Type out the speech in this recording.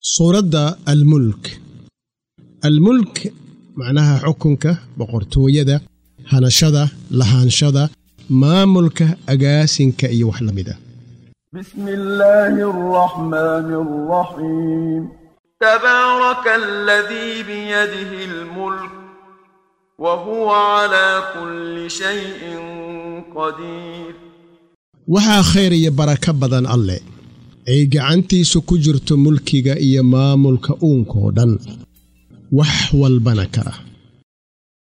suuradda almulk almulk macnaha xukunka boqortooyada hanashada lahaanshada maamulka agaasinka iyo wax la mid a بسم الله الرحمن الرحيم تبارك الذي بيده الملك وهو على كل شيء قدير waxaa khayr iyo barako badan alle ay gacantiisu ku jirto mulkiga iyo maamulka uunkoo dhan wax walbana kara